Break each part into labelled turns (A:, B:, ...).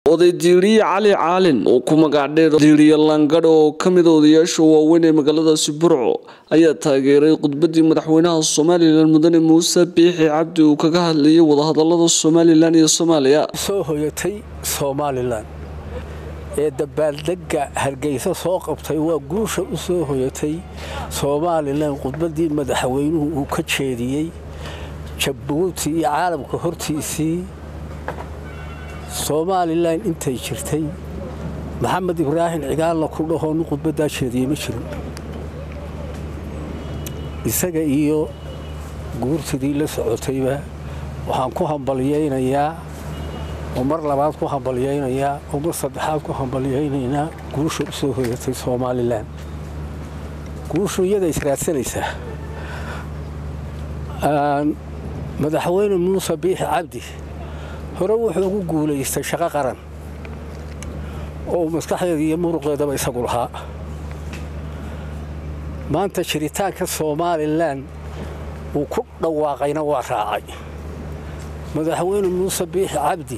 A: oday diiriye cali caalin oo ku magacdheer diiriye langadh oo ka mid odayaasha waaweyn ee magaaladaasi burco ayaa taageeray khudbadii madaxweynaha somalilan mudane muuse biixi cabdi uu kaga hadlayay wadahadalada somalilan iyo soomaaliya
B: soo hoyatay somalilan ee dabaaldega hargeysa soo qabtay waa guusha u soo hoyatay somalilan khudbadii madaxweynuhu uu ka jeediyey jabuuti iyo caalamka hortiisii somalilan intay jirtay maxamed ibraahim cigaalna ku dhahoo nin khudbaddaa jeediyey ma jirin isaga iyo guurtidii la socotayba waxaan ku hambalyaynayaa oo mar labaad ku hambalyaynayaa oo mar saddexaad ku hambalyaynaynaa guusha u soo hoyatay somalilan guushu iyada israadsanaysaa madaxweyne muuse biixi cabdi hore wuxuu ugu guulaystay shaqo qaran oo maskaxdeeda iyo muruqeedaba isagu lahaa maanta jiritaanka somalilan uu ku dhawaaqayna waa raacay madaxweyne muuse biixi cabdi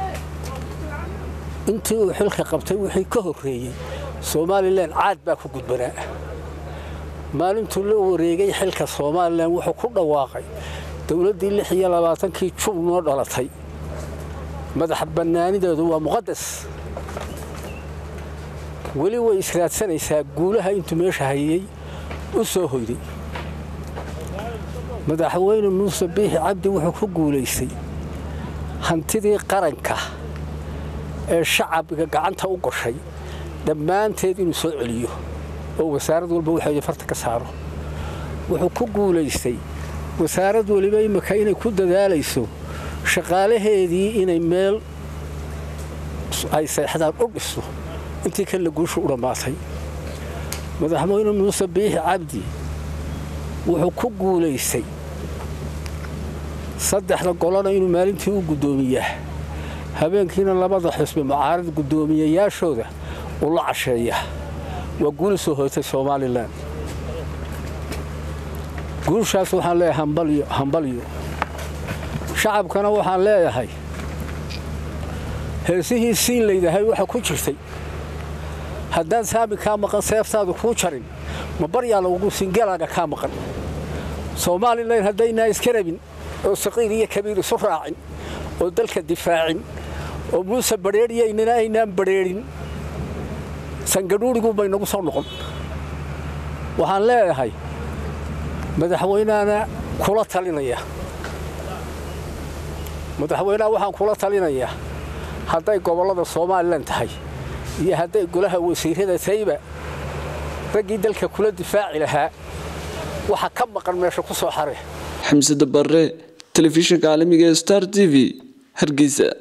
B: intii uu xilka qabtay wixii ka horreeyey somalilan caad baa ku gudbanaa maalintuu la wareegay xilka somalilan wuxuu ku dhawaaqay dowladdii lix iyo labaatankii jub noo dhalatay madax bannaanideedu waa muqadas weli way israadsanaysaa guulaha intuu meesha hayey u soo hoyday madaxweyne muuse biixi cabdi wuxuu ku guulaystay hantidii qaranka ee shacabka gacanta u gashay dhammaanteed inuu soo celiyo oo wasaarad walba waxeeda farta ka saaro wuxuu ku guulaystay wasaarad weliba imika inay ku dadaalayso shaqaalaheedii inay meel ay seexdaan u dhiso intii kanla guushu u dhammaatay madaxweyne muuse biixi cabdi wuxuu ku guulaystay saddexda golona inuu maalintii u guddoomiyaa habeenkiina labada xusbi mucaarad guddoomiyayaashooda uu la casheeyaa waa guuli soo hoytay somalilan guushaas waxaan leeyahay hambalyo hambalyo shacabkana waxaan leeyahay heesihii siin laydahay waxa ku jirtay haddaan saami kaa maqan seeftaadu kuu jarin ma baryaa lagugu singalaaga kaa maqan somalilan haddaynaa iska rabin oo saqiir iyo kabiir isu raacin oo dalka difaacin oo muuse badrheedhiyaynana aynaan badrheedhin sangadhuurigu bay nagu soo noqon waxaan leeyahay madaxweynahana kula talinaya madaxweynaha waxaan kula talinayaa hadday gobollada somalilan tahay iyo hadday golaha wasiirada tayba raggii dalka kula difaaci lahaa waxa ka maqan meesha ku soo xare
A: xamse dabare telefishinka caalamiga ee star t v hargeysa